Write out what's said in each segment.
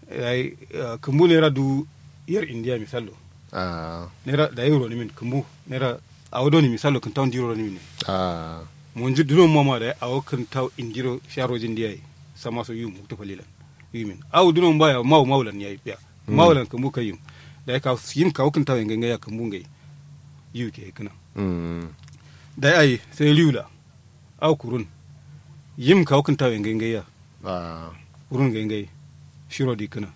ai kumbu naira du yar india misalo ah naira da euro ni min kumbu naira awodo ni misalo kan tawn diro ni min ah mon ju duno mama da awo kan taw indiro sharojin dia sama so yum to falilan yumin aw duno mbaya maw mawlan yayi biya mawlan kumbu kayim da ka yim ka kan taw ngenga ya kumbu ngai yuke kana mm da ai sai liula aw kurun yim ka kan taw ngenga ya ah urun ngenga shiro di kana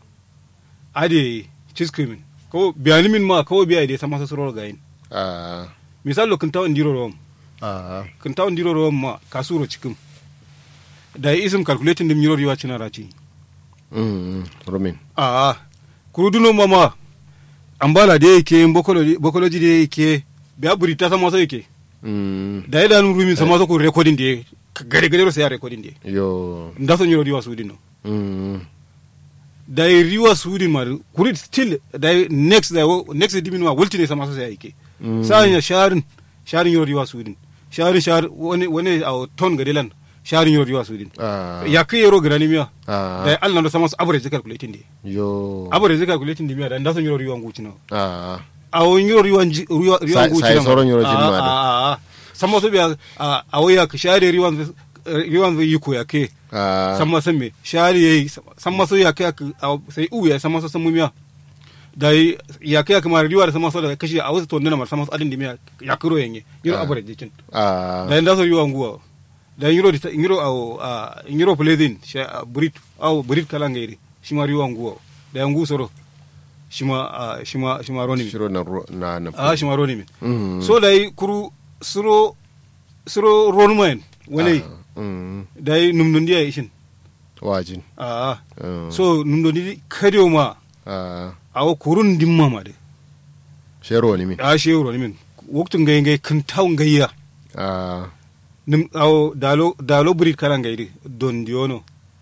ade chiskrimin ko biyani min ma ko biya de sama so soro gayin ah misalo kan taw ndiro rom ah kan taw ndiro rom ma kasuro cikin da isim calculating dim nyiro riwa cina raci mm romin a kuruduno mama ambala de yake bokoloji bokoloji de yake biya burita sama so yake mm da ya danu rumin sama so ko recording de gare gare sai ya recording de yo ndaso nyiro riwa sudino mm da ya riwa sudin ma kuri still da ya next da ya- next dimin ma wulti ne sama so sai yake Mm. sai ya sharin sharin nyiro riwa sudin sharin shar wani wani a ton gadelan sharin nyiro riwa sudin ah ya kai yero grani miya ah da ya Allah na sama so average calculating de yo average calculating de miya da ndaso nyiro riwa nguci no ah a won yoro riwan ji- riwa riwan Sa- guci sai nan. sauran yoro jin A- ma da. a- a- sama so biya a a waya ka share riwan riwan zai yi ko ya ke ah sama san me share yayi sama so ya ke aka- a- sai u ya sama so san mumiya da yi- ya ke kuma riwa da sama so da kashi a wasu tonduna mar sama so adin dimiya ya kuro yanye yoro Ah. average jikin ah da inda so riwan guwa da yoro di yoro au a yoro plezin sha brit au brit kala ngairi shi ma riwan guwa da yangu soro shi ma a, shi ma shi ma roni shiro na ro- na na a shi ma roni min mm so dai kuru suro suro ronman wani Ah, mm dai numdundi ya ishin wajin a mm so numdundi kadiyo ma ah awo kurun dimma ma de shero ni min a shi euro ni min waktun ngai ngai kan taw ngayya ah nim awo dalo dalo burit kala ngai di don diono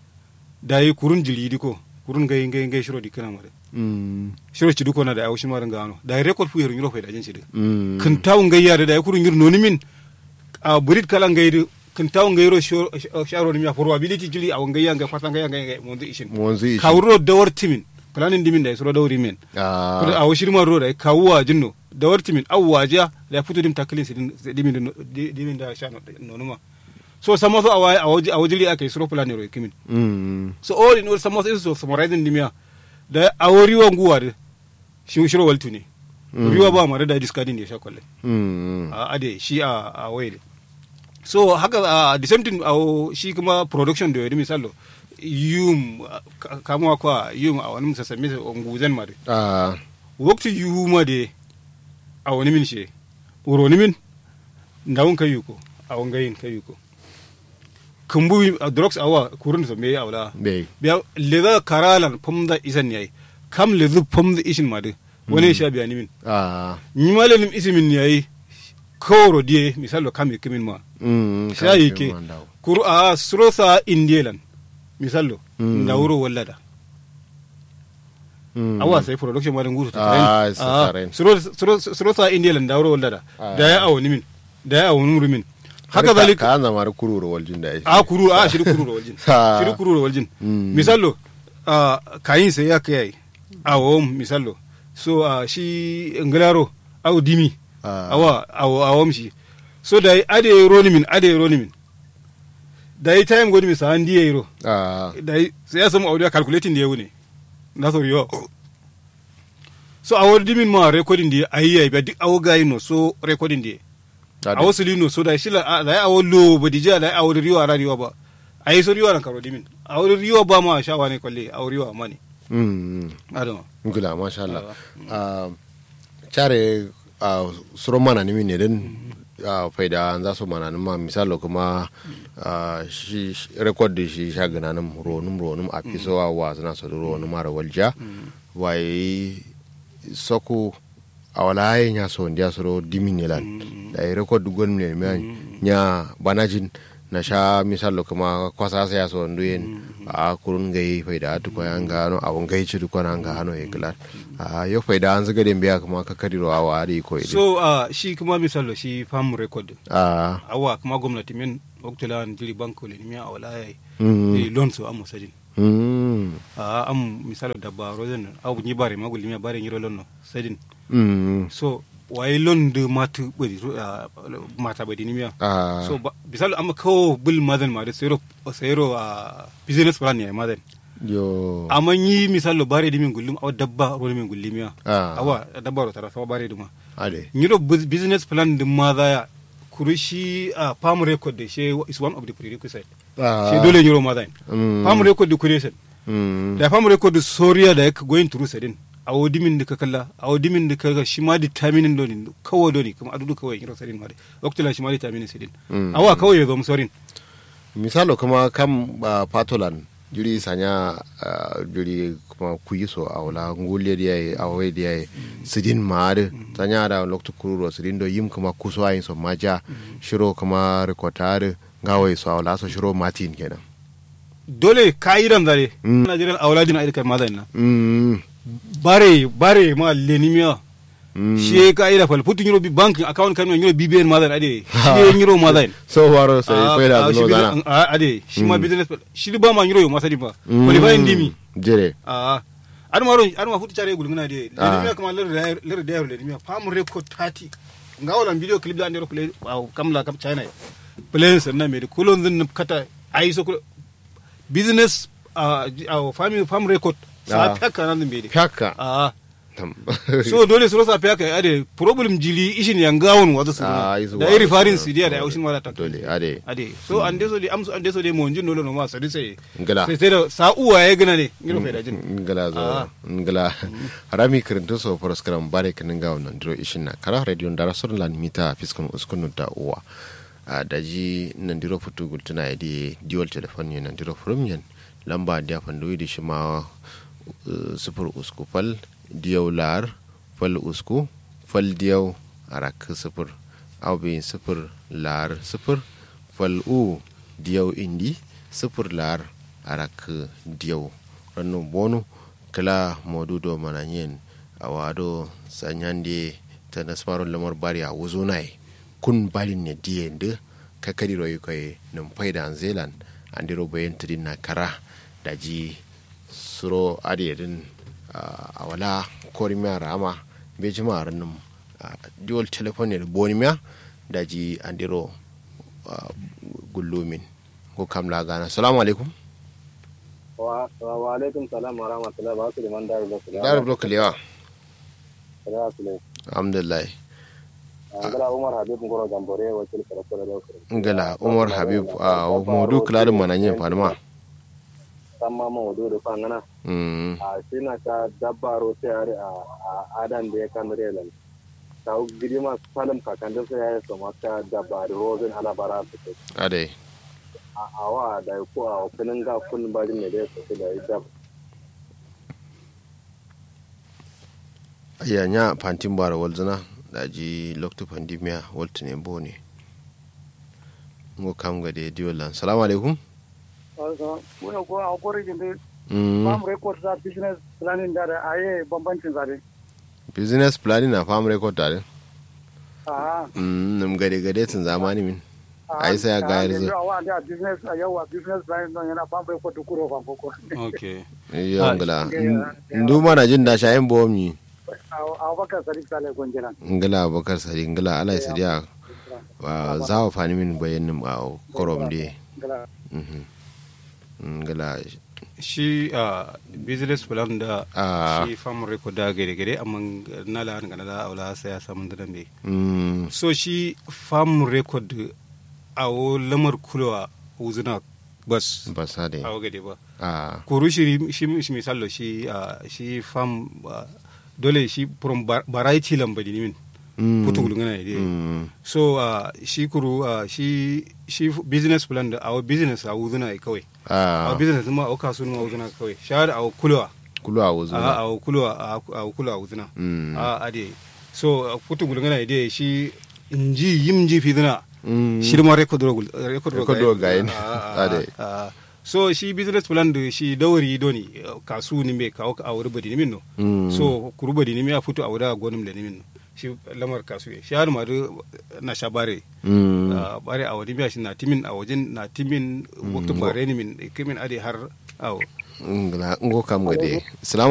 dai kurun jilidi ko kurun ngai ngai ngai shiro dikana ma de mm shiro ci duko na da awo shi ma ngano dai record fu yero nyiro fa da jin shi de mm kan taw ngayya da dai kurun nyiro noni min a burit kala ngai di kan taw ngayro sharo ni mi probability jili awo ngayya ngai fasa ngayya ngai ngai mo ishin mo wanzu ishi kawro dawar timin planin dimin da ya suro dawri min ah kuda a washir man roda kawuwa jinno dawar timin awwaja da ya fito dim taklin sidin dimin da- di- dimin da sha nonuma so sama so awa awaji awajili akai suro planin ro kimin mm so all in all sama so is so summarizing dimia da awori wa nguwa da shi shiro waltu ne riwa ba mare da discarding da ya sha kwalle mm a ade shi a a waye so haka a the same thing a shi kuma production da yadi misalo yum ka- kamuwa kwa yum a wani musasami sa onguzan ma de ah wakti yuma de a wani min she uro ni min ndawun kayu ko a wangayin kayu ko kumbu a drugs awa kurun so me awla bai biya leza karalan pomda isan yayi kam lezu pomda ishin ma de wani sha biya ni min ah ni malalim isimin yayi kawro die misalo kam kimin ma mm shayi kan ke man dawo. kuru a surosa indielan misalo Mm. ndawuro wallada Mm. awa sai production wadan gutu Ah, sa taren. surosa indielan ndawuro wallada Ah. da ya awoni min da ya awoni murumin haka Ka- zalika ka zama da kururu waljin da ya a kuru a shiri kuru da waljin Ah. shiri kuru da waljin Mm. misalo a kayin sai ya kai awon misalo so a shi ngalaro aw dimi Ah. awa awo awom shi so da ade roni min ade roni min da yi time godi mi sa andi yero ah da yi sai ya samu audio calculating da yawu ne na so yo so awo dimin ma recording da ayi ayi ba duk awo gayi no so recording da Ade. awo silino so da shila a- da yi awo lo ba dija da yi awo riwa ra riwa ba ayi so riwa ran karo dimin awo riwa ba ma shawa ne kwalle awo riwa ma ne mm adama ngula masha Allah ah care ah suro mana ni min ne den ah faida za su mana ni ma misalo kuma ah shi shi- record da shi sha gana nan ronum ronum a fiso wa wa zana so ronum mara walja wai soko awala ye nya so ndia soro diminelan da i record gon ne me nya banajin na sha misalo kuma kwasa sa ya so nduyen a kurun gai faida tu ko an gano a won gai ci ko an gano e glat a yo faida an zaga den biya kuma ka kadiro a wari ko idi so a shi kuma misalo shi fam record a awa kuma gwamnati min waktula jiri banko le miya awala yayi mm e loan so amo sajin Mm. a am misalo dabba rozen aw ni bare magul mi bare ngiro lonno sedin Mm. so waye lon de matu bari mata bari ni miya Ah. so ba- misalo amma kawo bil madan ma da sayro sayro a business plan ne madan yo amma yi misalo bare di min gullum aw dabba ro min gullimiya Ah. awa dabba ro tara sawa bare duma ade nyiro bus- business plan din ma za ya kurushi a farm record da she is one of the prerequisite Ah. she dole nyiro ma za Mm. farm record da creation Mm. da farm record da soriya da yaka going through sedin a wodimin da ka kalla a wodimin da ka ga shi ma determining doni kawo doni kuma adudu kawai nyiro sedin ma dai waktu shi ma determining sedin Mm. awa kawai ya zo mu sorin misalo kuma kam uh, patolan juri sanya uh, juri kuma kuyiso a wala ngulle dia ye a we dia ye sidin maade sanya da lokto kururo sidin do yim kuma kuso ayin so maja shiro kuma rekotare ngawe so a wala so shiro matin kenan dole ka'idan zare Mm. Nigerian auladin a irkar mazan na mm bare bare ma lenimiya mm shi ka'ida fal putu nyiro bi bank account kan nyiro BBN mazan ade shi nyiro mazan so waro sai Ah, faida ah, no shi zana business- ah, ade shi ma business shi ba ma nyiro yo masadi ba Mm. qualify ndimi jere a adu maro adu ma futu chare gulungana de Ah. lenimiya kama ler ler de lenimiya fam record 30 ngawolan video clip da ndero play wow kamla kam china play sanna me de kulon zin kata ai so kulo- business a family farm record sa Ah. peka nan be de haka a Tam. so dole su rasa peka ade problem jili ishin yangawon wazo su Ah, isu da wazo iri farin su- su dia da aushin wala ta dole ade ade so ande so de amsu ande so de mo njin dole no ma sadi sai ngala sai sai da sa uwa ya gina ne ngiro fe da jin ngala zo Ah. ngala harami kirinto so poroskaram bare kinin ga wannan diro ishin na kara radio ndara sur lan mita fiskun uskun da uwa a daji nan diro futu gultuna ya di dual telephone yin nan diro from yin lamba dia fandoyi da shi ma uh, sufur usku fal diyau lar fal usku fal diyau arak sufur au bin sufur lar sufur fal u diyau indi sufur lar arak diyau rannu bonu kala modudo mananyen awado sanyande ta nasmaro lamar bari a wuzo nai kun balin ne diyende kakari royi koy num fayda an zealand andiro bayen tidin na kara daji suro adiyedin a wala korimiya rama be jima ranum dual telephone ne bonimiya daji andiro gullumin ko kamla gana salamu alaikum wa wa alaikum salam wa rahmatullahi wa barakatuh man daru da dar blo kalewa da su ne alhamdulillah ngala umar habib ngoro gambore wa kil kala kala da su ngala umar habib a modu kladin mananyen fanima samma mo do do fangana mm a sina ka dabbaro tare a a adan da ya kan relan ta girma salam ka kan da sai ya so maka dabbaro rozin ala bara su ke ade a awa da ko a kunin ga kun bari ne da su da dab aya nya pantin bara walzana daji lokto pandemia waltine bone ngo kam gade diolan salamu alaikum muna ko a korigin da mm farm record za business planning da da aye bambancin zabe business planning na farm record tare a mm nam gade gade tun zamani min ai sai ga yarzu a wa da business a yawa business planning don yana farm record da kuro fan koko okay yo Ah, ngala yeah. ndu mana jin da shayin bomni a bakar sadiq sale gonjina ngala bakar sari ngala alai sadiya wa zawo fani min bayanin a korom de gala mhm ngala shi a business plan da Ah. shi farm record da gare gare amma na la an gana da aula sai ya samu da dambe mm so shi farm record a wo lamar kulawa uzuna bas basa de a wo gade ba ah kuru shi shi shi misalo shi a shi farm ah, dole shi from var- variety lambadi ni min mm putu gulungana ne dai mm so uh, shi kuru uh, shi shi business plan da our business a wuzuna ai kawai ah our business ma a kasu ma wuzuna kawai shahar a kulwa kulu a wuzu a a kulwa a kulwa wuzuna Mm. a ade so uh, putu gulungana ne dai shi inji yimji fiduna Mm. shi ma record ro record Record ro gayin. Ah, ah, Ade. ah. so shi business plan da shi dawari doni uh, kasu ni me kawo a wuri badi ni min no Mm. so kuru badi ni me a futu a wuri a gonin da ni min no shi lamar kasuwe shi har ma na sha bare Mm. Ah, bare a wani biya shi na timin a wajen na timin waktu bare ni min kimin ade har awo ngla ngo kam gade salamu